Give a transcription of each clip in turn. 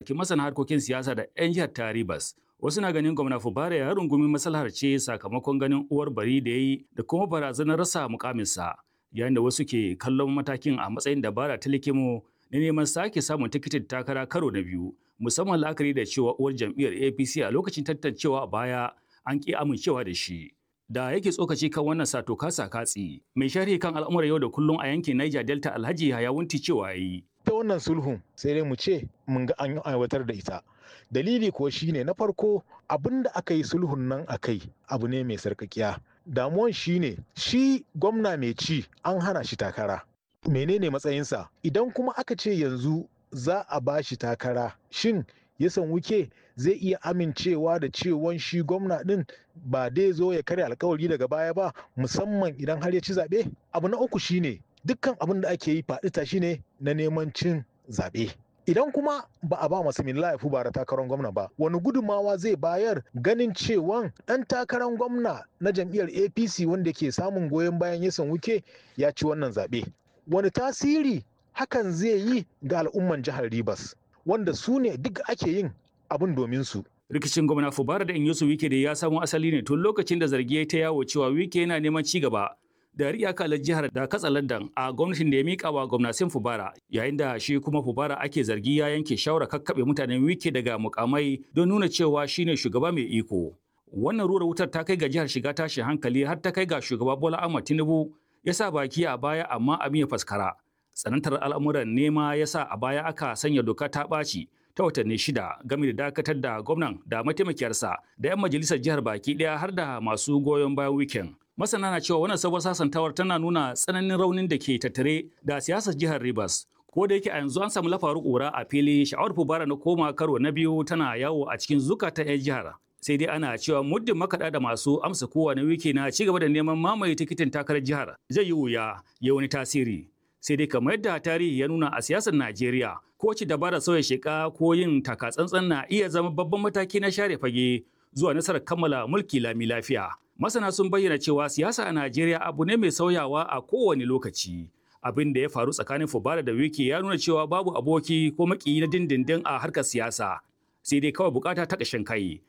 bakin masana harkokin siyasa da 'yan jihar ta Rivers. Wasu na ganin gwamna Fubara ya rungumi maslahar ce sakamakon ganin uwar bari da ya yi da kuma barazanar rasa mukaminsa. Yayin da wasu ke kallon matakin a matsayin dabara ta likimo na neman sake samun tikitin takara karo na biyu. Musamman la'akari da cewa uwar jam'iyyar APC a lokacin tantancewa a baya an ƙi amincewa da shi. Da yake tsokaci kan wannan sato kasa katsi, mai sharhi kan al'amuran yau da kullum a yankin Niger Delta Alhaji Hayawunti cewa yi. ta wannan sulhun sai dai mu ce mun ga an aiwatar da ita dalili kuwa shine na farko abin da aka yi sulhun nan a kai abu ne mai sarkakiya damuwan shine shi gwamna mai ci an hana shi takara menene matsayinsa idan kuma aka ce yanzu za a ba shi takara shin yasan wuke zai iya amincewa da cewon shi gwamna din ba dai zo ya karya alkawari daga baya ba musamman idan har ya ci zaɓe abu na uku shine dukkan abin da ake yi faɗi tashi ne na neman cin zaɓe. Idan kuma ba a ba masu milla ya bara takarar gwamna ba, wani gudummawa zai bayar ganin cewan ɗan takarar gwamna na jam'iyyar APC wanda ke samun goyon bayan yasan wuke ya ci wannan zaɓe. Wani tasiri hakan zai yi ga al'umman jihar Rivers, wanda su ne duk ake yin abin domin su. Rikicin gwamna Fubara da Inyosu Wike da ya samo asali ne tun lokacin da zargi ya ta yawo cewa Wike yana neman ci gaba da riya kalar jihar da katsa London a gwamnatin da ya mika wa gwamnatin Fubara yayin da shi kuma Fubara ake zargi ya yanke shawara kakkaɓe mutanen wike daga mukamai don nuna cewa shine shugaba mai iko. Wannan rura wutar ta kai ga jihar shiga tashin hankali har ta kai ga shugaba Bola Ahmed Tinubu ya sa baki a baya amma abin ya faskara. Tsanantar al'amuran nema ya sa a baya aka sanya doka ta ɓaci ta watanni shida game da dakatar da gwamnan da mataimakiyarsa da 'yan majalisar jihar baki ɗaya har da masu goyon bayan wikin. Masana na cewa wannan sabon sasantawar tana nuna tsananin raunin da ke tattare da siyasar jihar Rivers. Ko da yake a yanzu an samu lafaru ƙura a fili sha'awar fubara na koma karo na biyu tana yawo a cikin zukatan 'yan jihar. Sai dai ana cewa muddin makaɗa da masu amsa kowane wiki na ci gaba da neman mamaye tikitin takarar jihar zai yi wuya ya wani tasiri. Sai dai kamar yadda tarihi ya nuna a siyasar Najeriya ko ci dabara sauya sheka ko yin takatsantsan na iya zama babban mataki na share fage zuwa nasarar kammala mulki lami lafiya. Masana sun bayyana cewa siyasa a Najeriya abu ne mai sauyawa a kowane lokaci. Abin da ya faru tsakanin Fubara da Wiki ya nuna cewa babu aboki ko makiyi na dindindin a harkar siyasa. Sai dai kawai bukata ta ƙashin kai.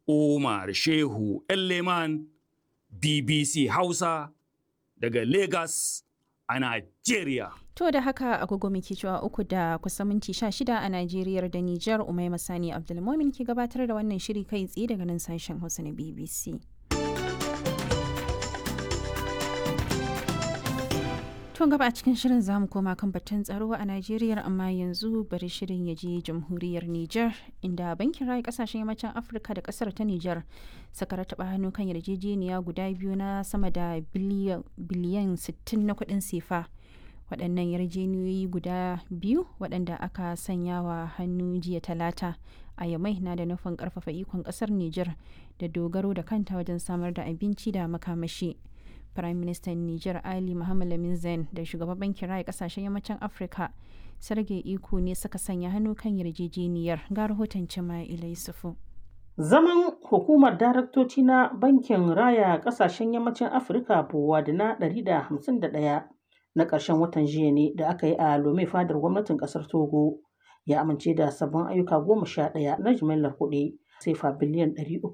Umar Shehu Leman BBC Hausa daga Lagos a Najeriya. To da haka agogo muke cewa uku da kusan minti sha shida a Najeriya da Nijar Umaima Sani Abdulmomin ke gabatar da wannan shiri kai tsaye daga nan sashen Hausa na BBC. To gaba a cikin shirin zamu koma kan batun tsaro a Najeriya amma yanzu bari shirin ya je jamhuriyar Nijar inda bankin rayu kasashen yammacin Afirka da kasar ta Nijar suka rataba hannu kan yarjejeniya guda biyu na sama da biliyan 60 na kuɗin sefa. Waɗannan yarjejeniyoyi guda biyu waɗanda aka sanya wa hannu jiya talata a yamai na da nufin ƙarfafa ikon ƙasar Nijar da dogaro da kanta wajen samar da abinci da makamashi. Prime Minister Niger Ali Muhammad Lamin Zain da shugaban bankin raya kasashen yammacin Afirka Sergei Iko ne suka sanya hannu kan yarjejeniyar ga rahoton Cima'ila Yusufu. Zaman hukumar daraktoci na bankin raya kasashen yammacin Afirka Bowa da na 151 na ƙarshen watan jiya ne da aka yi a Lome fadar gwamnatin ƙasar Togo ya amince da sabbin ayyuka goma sha ɗaya na jimillar kuɗi sefa biliyan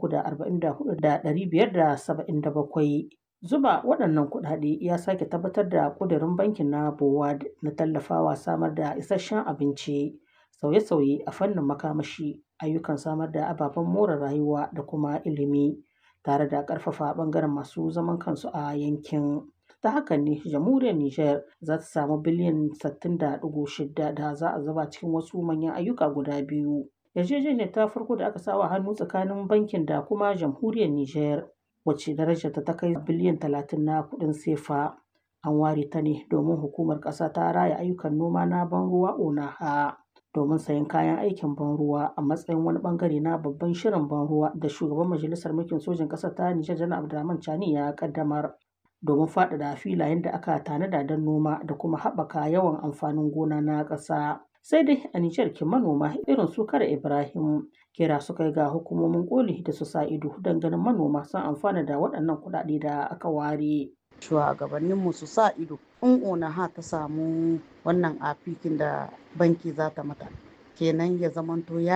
344,577. Zuba waɗannan kuɗaɗe ya sake tabbatar da ƙudurin bankin na BOWAD na tallafawa samar da isasshen abinci, sauye-sauye a fannin makamashi, ayyukan samar da ababen more rayuwa da kuma ilimi, tare da ƙarfafa ɓangaren masu zaman kansu a yankin. Ta hakan ne jamhuriyar Nijar za ta samu biliyan 60.6 da za a zuba cikin wasu manyan ayyuka guda biyu. Yarjejeniyar ta farko da aka sawa hannu tsakanin bankin da kuma jamhuriyar Nijar wacce darajarta ta kai biliyan talatin na kuɗin sefa an ware ta ne domin hukumar ƙasa ta raya ayyukan noma na ban ruwa onaha domin sayan kayan aikin ban ruwa a matsayin wani bangare na babban shirin ban ruwa da shugaban majalisar mulkin sojin ƙasar ta nijar janar abdulrahman chani ya kaddamar domin faɗaɗa filayen da aka tanada don noma da kuma haɓaka yawan amfanin gona na ƙasa sai dai a Nijar ke manoma irin su kare Ibrahim kira suka yi ga hukumomin koli da su sa ido don ganin manoma sun amfana da waɗannan kuɗaɗe da aka ware. Shugabanninmu su sa ido in onaha ta samu wannan afikin da banki za ta mata kenan ya zamanto ya